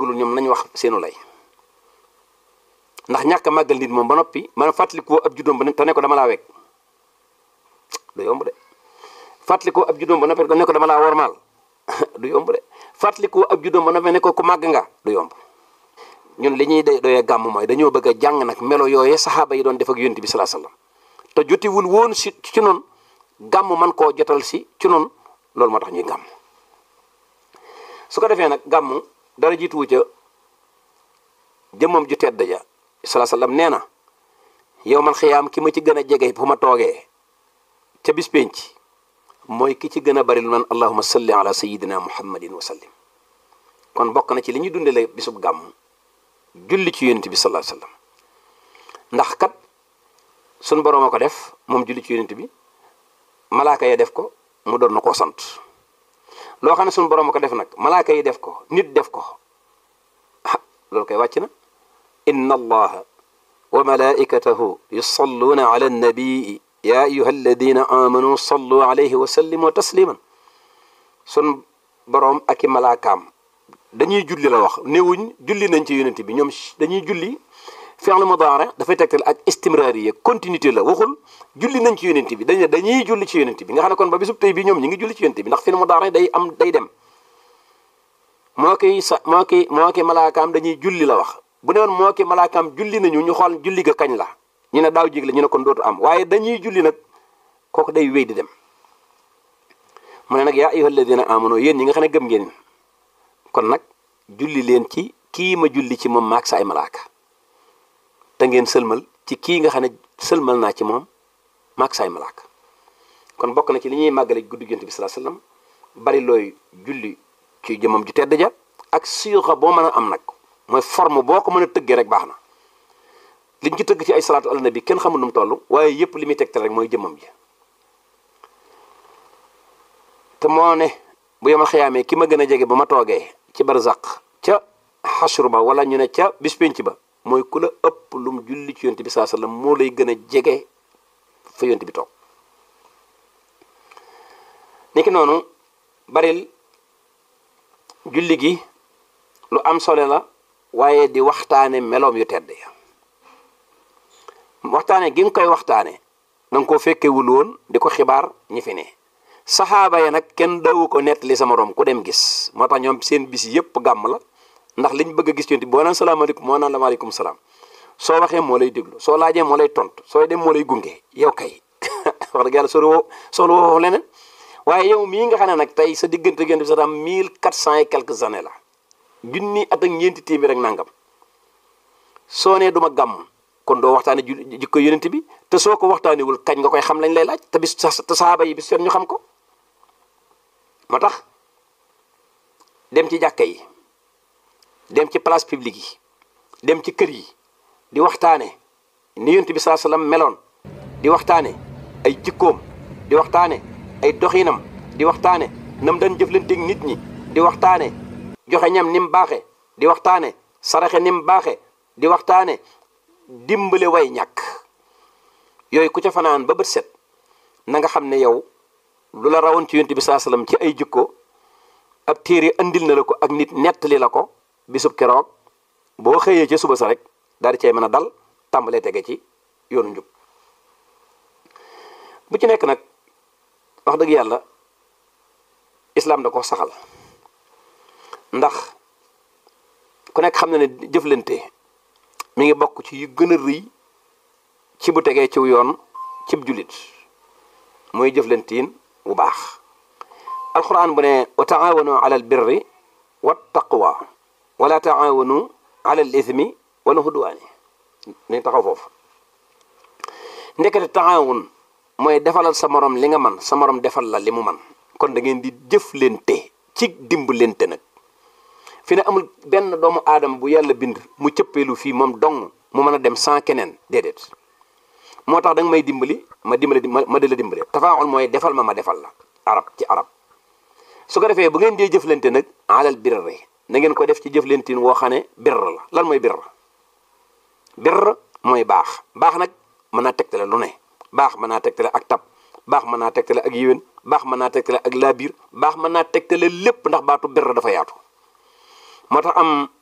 màggalul ñoom nañ wax seenu lay ndax ñàkk a màggal nit moom ba noppi man fàttalikoo ab juddoom ba ne te ne ko dama laa wekk du yomb de fàttalikoo ab juddoom ba noppi ne ko dama laa wormaal du yomb de fàttalikoo ab juddoom ba noppi ne ko ku màgg nga du yomb ñun li ñuy day doyee gàmm mooy dañoo bëgg a jàng nag melo yooyee saxaaba yi doon def ak yonent bi salaa sallam te jotiwul woon si ci noonu gàmm man koo jotal si ci noonu loolu moo tax ñuy gàmm su ko defee nag gàmm dara jiituwu ca jëmmam ju tedd ja salaa sallam nee na yow man xiyaam ki ma ci gën a jege fu ma toogee ca bis penc mooy ki ci gën a bari lu naan allahuma salli ala sayidina muhammadin wa sallim kon bokk na ci li ñuy dundale bisub gàmm julli ci yonent bi sallallahu alayhi wasallam ndax kat sun boroom a ko def moom julli ci yonent bi malaaka ya def ko mu doon na koo sant loo xam ne sun boroom a ko def nag malaaka yi def ko nit def ko ah loolu koy wàcc na inna allaha wa malaikatahu yusalluuna ala annabii ya ayuha alladina amanu sallu alayhi wa sallimu tasliman sun boroom ak i malaakaam dañuy julli la wax néewuñ julli nañ ci yonent bi ñoom dañuy julli fi'l mudaari dafay tegtal ak istimraariya continuité la waxul julli nañ ci yonent bi dañ ne dañuy julli ci yonent bi nga xam ne kon ba bisub tey bi ñoom ñi ngi julli ci yonent bi ndax fi'l mudaari day am day dem moo koy sa moo koy moo koy malaakaam dañuy julli la wax bu ne woon moo koy malaakaam julli nañu ñu xool julli ga kañ la ñu ne daaw jég la ñu ne kon dootu am waaye dañuy julli nag kooku day wéy di dem mu ne nag yaa ayyuha alladina amanu yéen ñi nga xam ne gëm ngeen kon nag julli leen ci kii ma julli ci moom maag sa ay malaaka te ngeen sëlmal ci kii nga xam ne sëlmal naa ci moom maag sa ay malaaka kon bokk na ci li ñuy màggale guddi Yonent bi sallallahu alayhi wasallam bari looy julli ci jëmam ju tedd ja ak sixa boo mën a am nag mooy forme boo ko mën a tëggee rek baax na liñ ci tëgg ci ay salaatu ala nabi kenn xamul nu mu toll waaye yépp li muy tegtal rek mooy jëmam ji te moo ne bu yemal xëyaamee ki ma gën a jege ba ma toogee ci barzaq ca xasru ba wala ñu ne ca bis penc ba mooy ku la ëpp lum julli ci yonent bi saa sallam moo lay gën a jege fa yonent bi toog niki noonu baril julli gi lu am solo la waaye di waxtaane meloom yu tedd ya waxtaane gi nga koy waxtaane danga koo fekkewul woon di ko xibaar ñi fi ne saxaaba ya nag kenn dawu ko nettali sa morom ku dem gis moo tax ñoom seen bis yëpp gàmm la ndax liñ bëgg a gis yonent boo naan salaamaaleykum moo naan la maaleykum salaam soo waxee moo lay déglu soo laajee moo lay tontu sooy dem moo lay gunge yow kay wax dëgg yàlla sori woo soxla woo leneen waaye yow mii nga xam ne nag tey sa diggante yonent bi sax am mille quatre cent et quelques années la junni at ak ñeenti téeméer rek nangam soo nee duma gàmm kon doo waxtaane ju jikko yonent bi te soo ko waxtaanewul kañ nga koy xam lañ lay laaj te bis te saaba yi bis seen ñu xam ko moo tax dem ci jàkka yi dem ci place publique yi dem ci kër yi di waxtaane ni yonent bi saa sallam meloon di waxtaane ay jikkoom di waxtaane ay doxinam di waxtaane nam daan jëflanteeg nit ñi di waxtaane joxe ñam ni mu baaxe di waxtaane saraxe ni mu baaxe di waxtaane dimbale way ñàkk yooyu ku ca fanaan ba bët set na nga xam ne yow lu la rawoon ci yonent bi saa sallam ci ay jikko ab téere andil na la ko ak nit nettali la ko bisub keroog boo xëyee ca suba sa rek daal di cay mën a dal tàmbalee tege ci yoonu njub bu ci nekk nag wax dëgg yàlla islaam da ko saxal ndax ku nekk xam na ne jëflante mi ngi bokk ci yu gën a rëy ci bu tegee ciw yoon cib jullit mooy jëflantiin bu baax alquran bu ne wa taawanu ala al birri wa taqwa wala taawanu ala al ithmi wala hudwaani nañ taxaw foofu ndekete taawun mooy defalal sa morom li nga man sa morom defal la li mu man kon da ngeen di jëflante ci dimbalante nag fi ne amul benn doomu aadama bu yàlla bind mu cëppeelu fii moom dong mu mën a dem sans keneen déedéet moo tax da nga may dimbali ma dimbali ma ma di la dimbali tafaawul mooy defal ma ma defal la arab ci arab su ko defee bu ngeen dee jëflante nag alal birri na ngeen ko def ci jëflantin woo xam ne birr la lan mooy birr birr mooy baax baax nag mën naa tegtale lu ne baax mën naa tegtale ak tab baax mën naa tegtale ak yiwén baax mën naa tegtale ak laabiir baax mën naa tegtale lépp ndax baatu birr dafa yaatu moo tax am